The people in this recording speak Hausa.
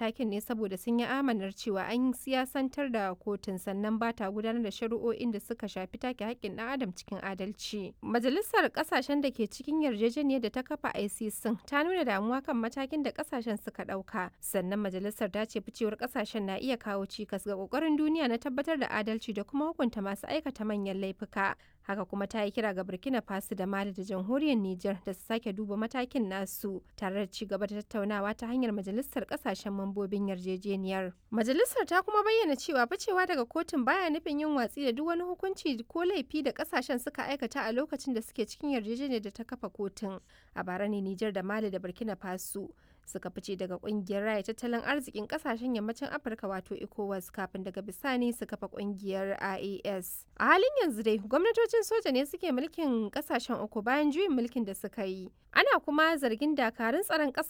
matakin ne saboda sun yi amanar cewa an siyasantar da kotun sannan ba ta gudanar da shari'o'in da suka shafi take haƙƙin ɗan adam cikin adalci. Majalisar ƙasashen da ke cikin yarjejeniyar da ta kafa ICC ta nuna damuwa kan matakin da ƙasashen suka ɗauka. Sannan majalisar ta ce ficewar ƙasashen na iya kawo cikas ga ƙoƙarin duniya na tabbatar da adalci da kuma hukunta masu aikata manyan laifuka. Haka kuma ta yi kira ga Burkina Faso da Mali da jamhuriyar Nijar da su sake duba matakin nasu tare da ci gaba da tattaunawa ta hanyar majalisar ƙasashen mambobin yarjejeniyar. Majalisar ta kuma bayyana cewa ficewa daga kotun baya nufin yin watsi da duk wani hukunci ko laifi da ƙasashen suka aikata a lokacin da suke cikin yarjejeniyar da ta kafa kotun. A bara ne Nijar da Mali da Burkina Faso suka fice daga kungiyar raya tattalin arzikin kasashen yammacin afirka wato ecowas kafin daga bisani su kafa kungiyar ias a halin yanzu dai gwamnatocin soja ne suke mulkin kasashen uku bayan juyin mulkin da suka yi ana kuma zargin dakarun tsaron kasar